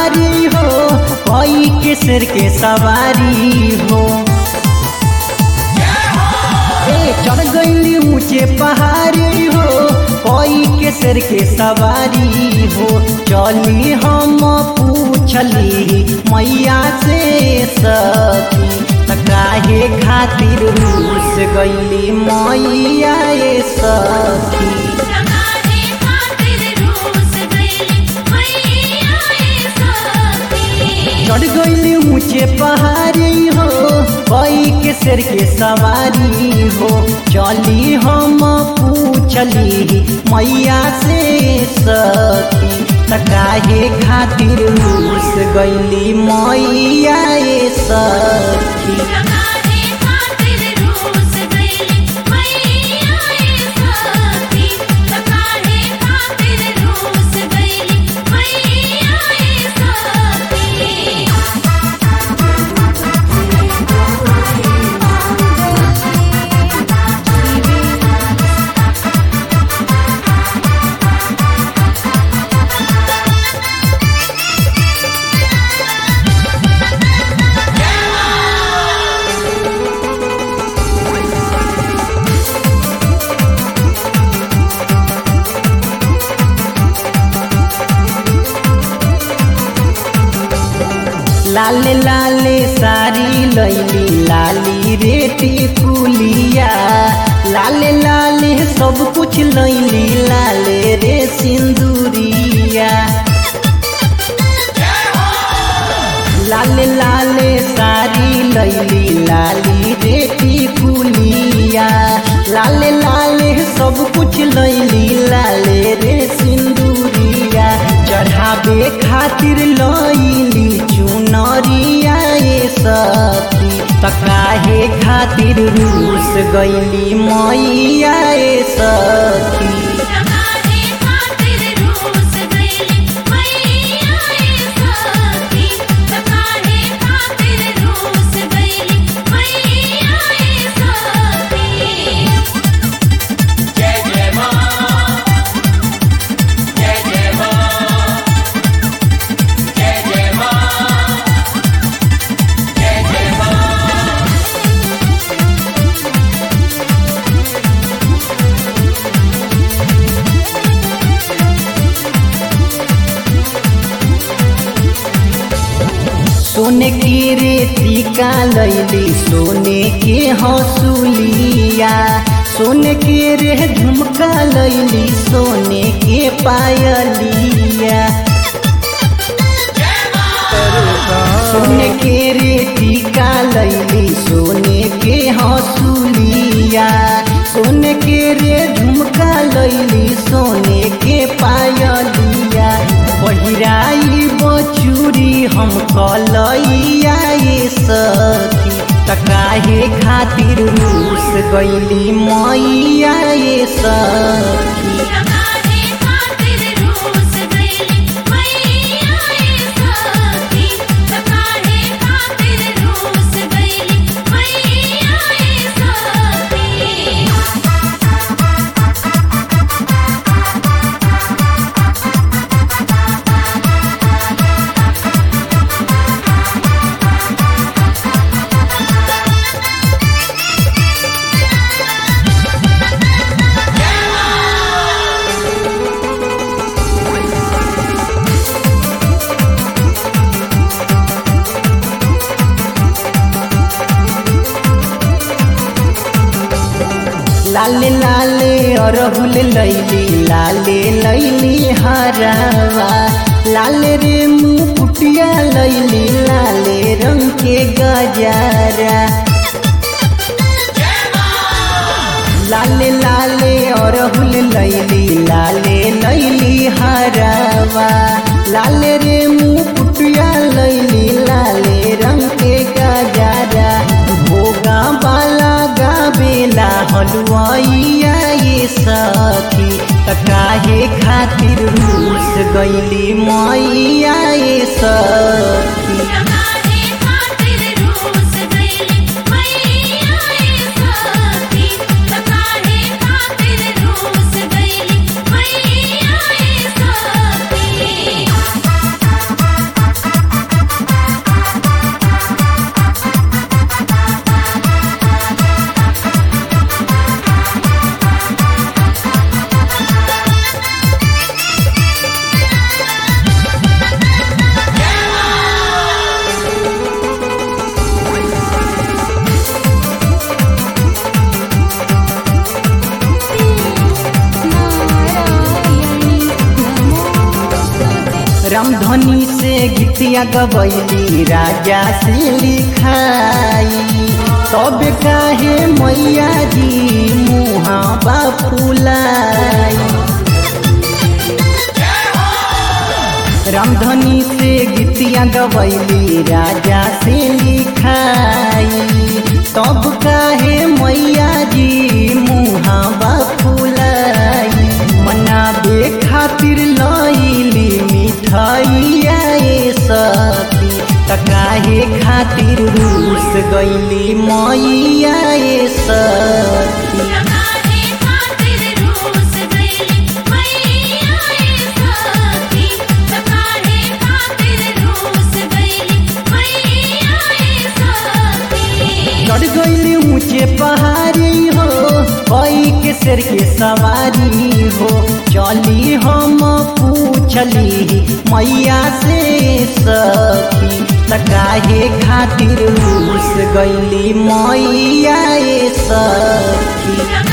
पहाड़ी हो कोई के सिर के सवारी हो ए चढ़ गईली ऊंचे पहाड़ी हो कोई के सिर के सवारी हो चली हम पूछली मैया से सती त काहे खातिर रूस गईली मैया ए सती लगाने खातिर रूस गईली मैया ए सती चढ़ गईली ऊंचे पहाड़ी हो कोई के सिर के सवारी हो चली हम पूछली मैया से सती त काहे खातिर रूस गईली मैया ए सखी लगाने खातिर रूस गईली मैया ए सती लगाने खातिर रूस गईली मैया ए सती लाले लाले सारी लैली लाली रेटी कुलिया लाले लाले सब कुछ लैली लाले रे सिंदूरिया लाले लाले सारी लैली लाली रेटी कुलिया लाले लाले सब कुछ लैली लाले रे सिंदूरिया चढ़ावे खातिर लैली चुनरिया ए सती त काहे खातिर रूस गईली मैया ए सती लगाने खातिर रूस गईली मैया ए सती लगाने खातिर रूस गईली मैया ए सती सोने की रेती का लैली सोने के हौसुलिया सोने के रे झुमका लैली सोने के पायलिया सोने के रेती का लैली सोने के हौसुलिया सोने के रे झुमका लैली सोने के पायलिया पहिराई बचूरी हम कलैया ये सखी त काहे खातिर रूस गईली मैया ये सखी लगाने खातिर रूस गईली मैया ए सती लगाने खातिर रूस गईली मैया ए सती लाले लाले अरहुल लैली लाले लैली हरावा लाले रे मुकुटिया लैली लाले रंग के गजारा लाले लाले अरहुल लैली लाले लैली हरावा लाले रे मुकुटिया लैली लाले रंग के गजारा भोगा बाला गावेला हलुआइया ये सखी त काहे खातिर रूस गईली मैया ये सखी लगाने खातिर रूस गईली मैया ए सती लगाने खातिर रूस गईली मैया ए सती रामधनी से गीतिया गबैली राजा से लिखाई तब काहे मैया जी मुहा बापुलाई रामधनी से गीतिया गबैली राजा से लिखाई तब काहे मैया जी मुहा बापुलाई मनाबे खातिर लैली मिठाइया ए सखी त काहे खातिर रूस गैली मैया ए सखी काहे खातिर रूस गइली मैया ए सखी काहे खातिर रूस गइली मैया ए सखी चढ़ गईली ऊंचे पहाड़ी हो कोई के सिर के सवारी हो चली हम पूछली मैया से सखी त काहे खातिर रूस गईली मैया ए सखी